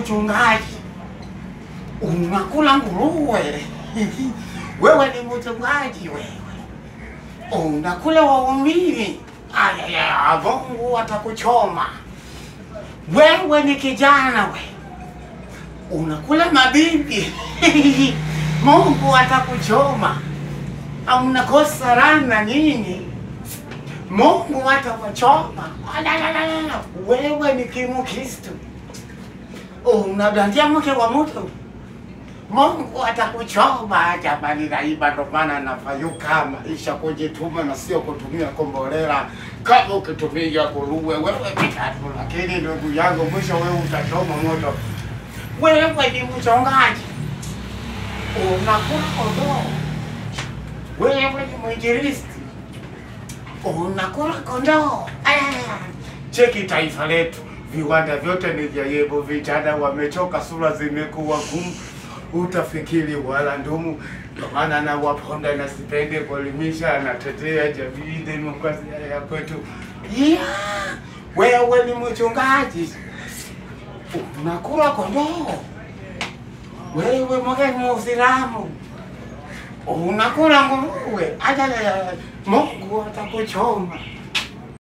mchungaji, unakula nguruwe. Wewe ni mchungaji wewe, unakula waumini. Ayaya, Mungu atakuchoma. Wewe ni kijana we, unakula mabibi. Mungu atakuchoma. Mnakosa rana nyinyi, Mungu atakuchoma. Alalalala, Wewe ni kimukristo, unadandia mke wa mtu, Mungu atakuchoma. Jamani, naiba ndo maana nafayuka maisha kujituma na sio kutumia kombolela. Kama ukitumia nguruwe wewe vitatu, lakini ndugu yangu, mwisho wewe utachoma moto. Wewe ni mchongaji, unakula kondoo. Wewe ni mwinjilisti, unakula kondoo. Aya, Cheki taifa letu, viwanda vyote ni vya yebo, vijana wamechoka, sura zimekuwa gumu, utafikiri wala ndumu. Ndio maana na waponda na sipende kuelimisha, anatetea jamii, demokrasia ya kwetu. Yeah, wewe ni mchungaji, unakula kondoo. Wewe mgeni wa Uislamu unakula nguruwe. Ajalala, Mungu atakuchoma.